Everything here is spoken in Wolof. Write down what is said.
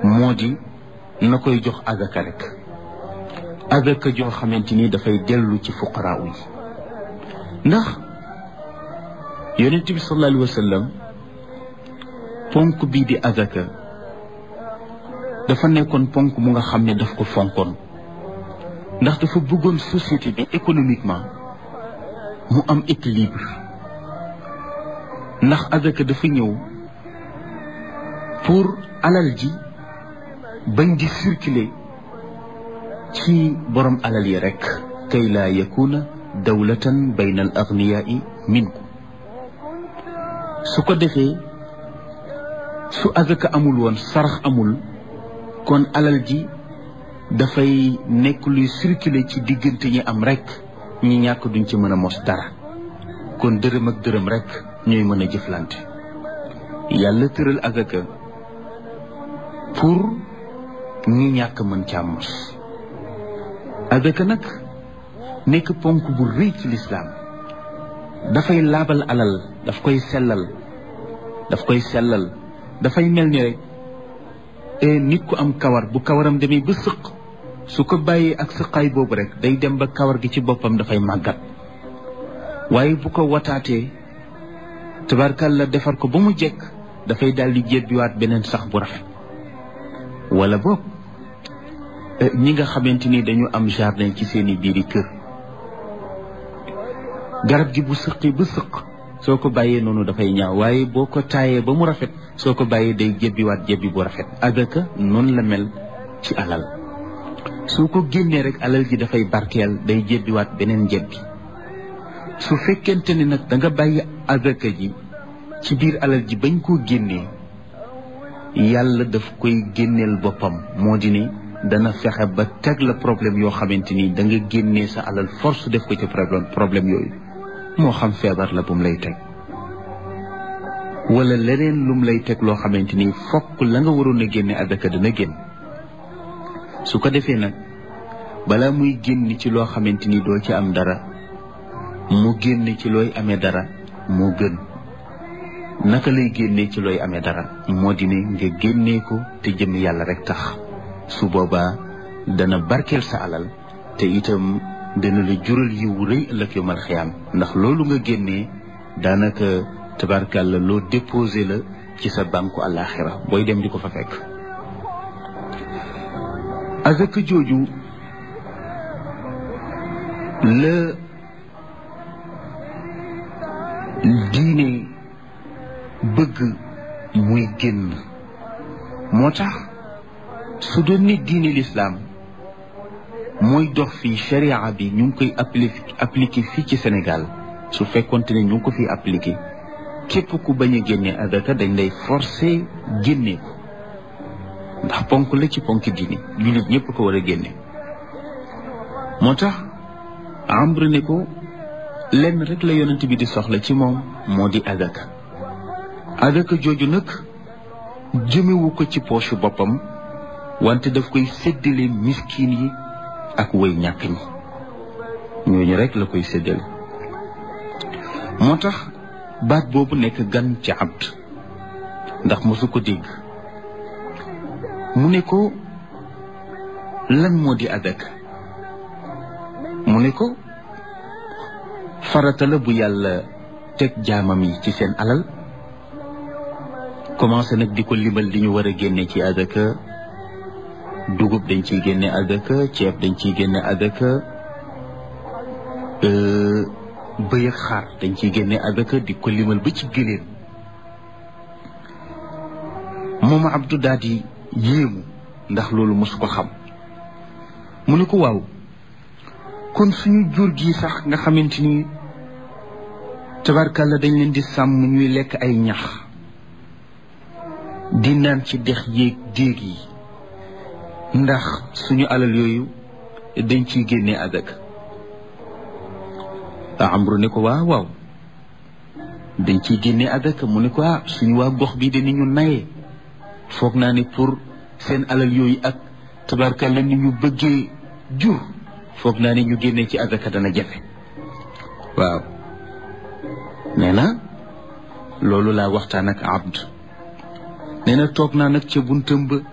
moo di na koy jox azaka rek azaka joo xamante ni dafay dellu ci fuqaraaw yi ndax yonent bi sallallahu alayhi wa sallam ponk bii di azaka dafa nekkoon ponk mu nga xam ne daf ko fonkoon ndax dafa bëggoon société bi économiquement mu am équilibre ndax azaka dafa ñëw pour alal ji bañ di circuler ci borom alal yi rek kay laa yakuna dawlatan bayna al agniyaai minkum su ko defee su azaka amul woon sarax amul kon alal ji dafay nekk luy circuler ci diggante ñi am rek ñi ñàkk duñ ci mën a mos dara kon dërëm ak dërëm rek ñooy mën a jëflante yàlla tëral azaka pour ñi ñàkk mën caa mos azaka nag nekk ponk bu rëy ci lislaam dafay laabal alal daf koy sellal daf koy sellal dafay mel ni rek nit ku am kawar bu kawaram demee ba sëq su ko bàyyee ak sëqaay boobu rek day dem ba kawar gi ci boppam dafay màggat waaye bu ko wataatee tabarkalla defar ko ba mu jekk dafay daal di jébbiwaat beneen sax bu rafet wala boog ñi nga xamante ni dañu am jardin ci seeni biiri kër garab gi bu sëqee ba sëq soo ko bàyyee noonu dafay ñaaw waaye boo ko taayee ba mu rafet soo ko bàyyee day jébbiwaat jébbi bu rafet azaka noonu la mel ci alal soo ko génnee rek alal ji dafay barkeel day jébbiwaat beneen jébbi su fekkente ni nag da nga bàyyi azaka ji ci biir alal ji bañ koo génnee yàlla daf koy génneel boppam moo di ne dana fexe ba teg la problème yoo xamante ni da nga génnee sa alal force def ko ci problème problème yooyu moo xam feebar la bu mu lay teg wala leneen lum lay teg loo xamante ni fokk la nga waroon a génne azaka dana génn su ko defee nag balaa muy génn ci loo xamante ni doo ci am dara mu génn ci looy amee dara moo gën naka lay génnee ci looy amee dara moo di ne nga génnee ko te jëm yàlla rek tax su boobaa dana barkeel sa alal te itam dana la jural yiw rëy ëllëg yomal xiyaam ndax loolu nga génnee daanaka tabarkàlla loo déposé la ci sa banku àllaaxira booy dem di ko fa fekk azaka jooju la diine bëgg muy génn moo tax su doon nit diine lislaam mooy dox fii sharia bi ñu ngi koy appliqué appliqué fii ci Sénégal su fekkonte ne ñu ngi ko fiy appliqué képp ku bañ a génne azaka dañ lay forcé génne ko ndax ponk la ci ponk diine jullit ñëpp ko war a génne moo tax ambre ne ko lenn rek la yonent bi di soxla ci moom moo di azaka azaka jooju nag jëmewu ko ci poche boppam wante daf koy séddale miskin yi ak way ñàkk ñi ñooñu rek la koy séddale moo tax baat boobu nekk gan ci abd ndax mosu ko dégg mu ne ko lan moo di azaka mu ne ko farata la bu yàlla teg jaamam yi ci seen alal commencé nag di ko limal li ñu war a génne ci azaka dugub dañ ciy génne azaka ceeb dañ ciy génne azaka bëy ak xaar dañ ciy génne azaka di ko limal ba ci gëléem moom Abdou daal di yéemu ndax loolu mosu ko xam mu ne ko waaw kon suñu jur gi sax nga xamante ni tabarkalla dañ leen di sàmm ñuy lekk ay ñax di naan ci dex yéeg déeg yi ndax suñu alal yooyu dañ ciy génnee azaka amru ne ko waaw waaw dañ ciy génnee azaka mu ne ko ah suñu waa gox bii de ni ñu nayee foog naa ne pour seen alal yooyu ak tabarkalla ni ñu bëggee jur foog naa ne ñu génnee ci azaka dana jafe waaw nee na loolu laa waxtaan ak abd nee na toog naa nag ca buntam ba